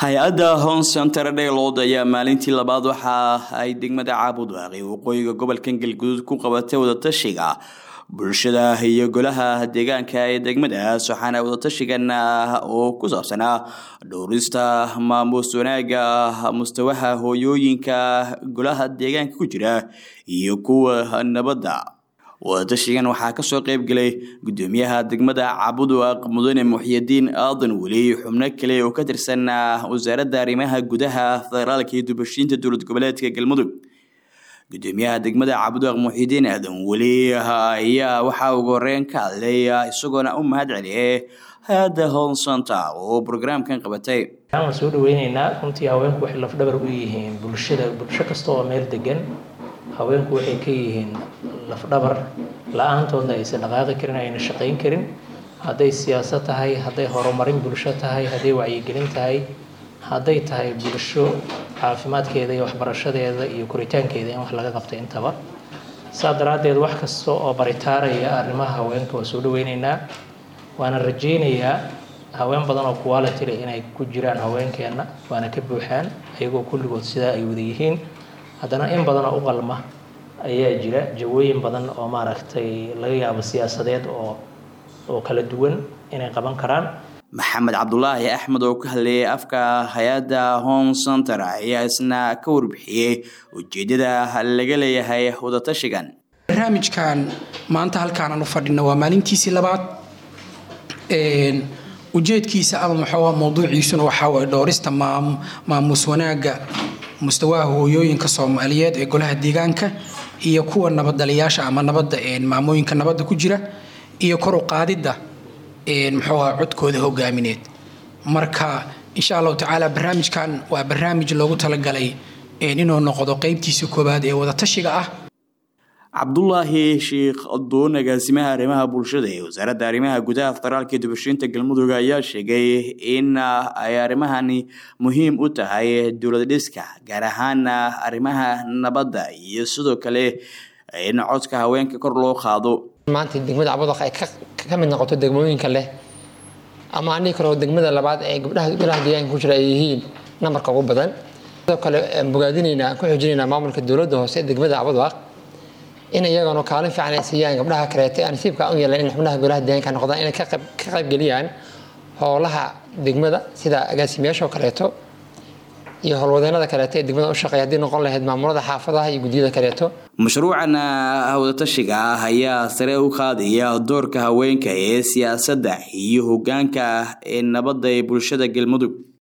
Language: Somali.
hay-adda hon center dhaylood ayaa maalintii labaad waxa ay degmada caabudwaaqi waqooyiga gobolkan galguduud ku qabatay wadatashiga bulshada iyo golaha deegaanka ee degmadaas waxaana wadatashigan oo ku saabsanaa dhowrista maamuus wanaaga mustawaha hooyooyinka golaha deegaanka ku jira iyo kuwa nabadda wadatashigan waxaa kasoo qeyb galay gudoomiyaha degmada cabudwaaq mudane muxyidiin aadan weli xubno kale oo ka tirsan wasaaradda arrimaha gudaha federaalka iyo dubashiinta dowlad goboleedka galmudug gudoomiyaha degmada cabudwaaq muxyidiin aadan weli ayaa waxaa ugu horeyn ka hadlay isagoona u mahad celiyay hay-adda honsanta oo brograamkan qabatay waan soo dhaweyneynaa runtii haweenku waxay lafdhabar u yihiin bulshada bulsho kasta oo meel degan haweenku waxay ka yihiin lafdhabar la-aantoodna aysan dhaqaaqi karin ayna shaqayn karin hadday siyaasad tahay hadday horumarin bulsho tahay hadday wacyigelin tahay hadday tahay bulsho caafimaadkeeda iyo waxbarashadeeda iyo koritaankeeda in wax laga qabta intaba saa daraaddeed wax kasta oo baritaaraya arrimaha haweenka waa soo dhaweyneynaa waana rajeynayaa haween badan oo quality leh inay ku jiraan haweenkeenna waana ka buuxaan ayagoo kulligood sidaa ay wada yihiin haddana in badan oo u qalma ayaa jira jawooyin badan oo maaragtay laga yaabo siyaasadeed oo oo kala duwan inay qaban karaan maxamed cabdulaahi axmed oo ka hadlayay afka hay-adda home center ayaa isna ka warbixiyey ujeedada laga leeyahay wadatashigan barnaamijkan maanta halkaanaan u fadhino waa maalintiisii labaad ujeedkiisa ama maxaa mowduuciisuna waxaa waye dhowrista maamuus wanaagga mustawaha hooyooyinka soomaaliyeed ee golaha deegaanka iyo kuwa nabadaliyaasha ama nabadda maamooyinka nabadda ku jira iyo kor u qaadidda muxuuha codkooda hogaamineed marka insha allahu tacaala barnaamijkan waa barnaamij loogu talagalay inuu noqdo qeybtiisa koowaad ee wadatashiga ah cabdulaahi sheikh adoon agaasimaha arrimaha bulshada ee wasaaradda arrimaha gudaha federaalka iyo dubashiinta galmudug ayaa sheegay in ay arrimahani muhiim u tahay dowlad dhiska gaar ahaan arrimaha nabadda iyo sidoo kale in codka haweenka kor loo qaado maanta degmada cabudaq ay ka mid noqoto degmooyinka leh ama anii kaleo degmada labaad ee gabdhaha golaha deegaanka ku jira ay yihiin nambarka ugu badan sidoo kale bogaadinaynaa ku xoojinaynaa maamulka dowladda hoose ee degmada cabudaq in iyagana kaalin fiican ay siiyaan gabdhaha kaleeto aan nasiibka u yeelan in xubnaha golaha deegaanka noqdaan inay ka qaybgeliyaan howlaha degmada sida agaasimayaasha oo kaleeto iyo howlwadeenada kaleeto ee degmada u shaqeeya haddii noqon lahayd maamulada xaafadaha iyo guddiyada kaleeto mashruucan wadatashiga ah ayaa sare u qaadaya doorka haweenka ee siyaasadda iyo hogaanka ee nabadda ee bulshada galmudug